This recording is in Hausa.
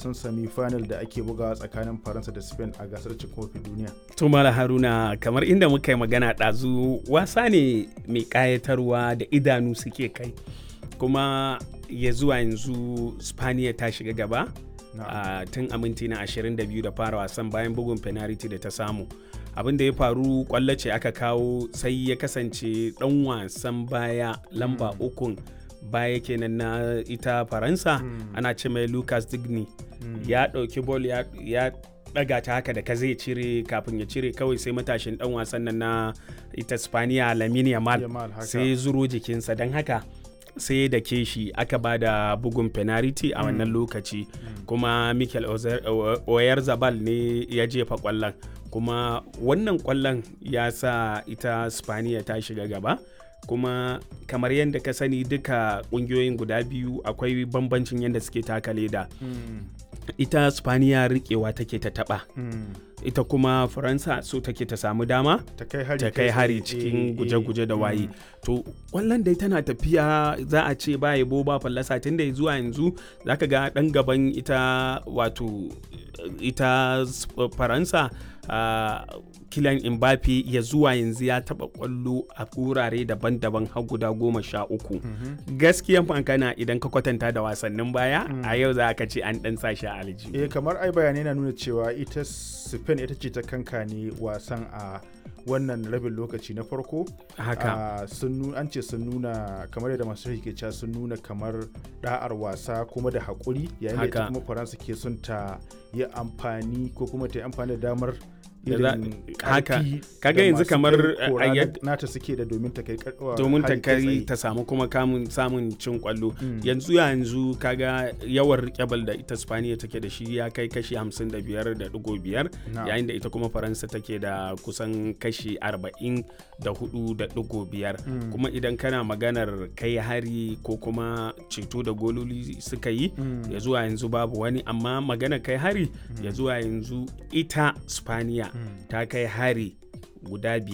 wasan semi final da ake bugawa tsakanin faransa da spain a gasar cin kofin duniya to mala haruna kamar inda muka yi magana ɗazu wasa ne mai ƙayatarwa da idanu suke kai kuma ya zuwa yanzu spaniya ta shiga gaba uh, tun a minti na 22 da fara wasan bayan bugun penalty da ta samu abin da ya faru kwallo ce aka kawo sai ya kasance dan wasan baya lamba mm. ukun baya kenan na ita faransa mm. ana ce mai lucas digny mm. ya ɗauki bol ya, ya daga ta haka da ka zai cire kafin ya cire kawai sai matashin dan wasan nan na ita spaniya lamine yamal sai zuro jikinsa don haka sai da ke shi aka ba da bugun penalty a wannan lokaci kuma mikel oyar zabal ne ya jefa kwallon kuma wannan kwallon ya sa ita spaniya ta shiga gaba kuma kamar yadda ka sani duka kungiyoyin guda biyu akwai bambancin yadda suke taka leda ita spaniya rikewa take ta taba ita kuma faransa so take ta samu dama ta kai hari, ta kai hari cikin guje-guje da waye to kwallon dai tana tafiya za a ce ba yabo ba fallasa tun da zuwa yanzu zaka ga dan gaban ita wato ita faransa uh, kilan Mbappe ya zuwa yanzu ya taba kwallo a wurare daban-daban har guda goma sha uku mm -hmm. gaskiyan fankana idan ka kwatanta da wasannin baya mm. a yau za ka ce an dan sashi a aljihu eh kamar ai bayanai na nuna cewa ita spain ita ce ta kanka ne wasan a wannan rabin lokaci na farko haka sun an ce sun nuna kamar yadda masu ke cewa sun nuna kamar da'ar wasa kuma da haƙuri yayin da ita kuma faransa ke son ta yi amfani ko kuma ta yi amfani da damar haka kaga yanzu kamar nata suke da domin ta kai domin ta kai ta samu kuma kamun samun cin kwallo yanzu yanzu kaga yawan rikebal da ita spaniya take da shi ya kai kashi 55.5 yayin da ita kuma faransa take da kusan kashi 44.5 kuma idan kana maganar kai hari ko kuma ceto da gololi suka yi ya zuwa yanzu babu wani amma maganar kai hari ya zuwa yanzu ita spaniya ta kai hari guda biyar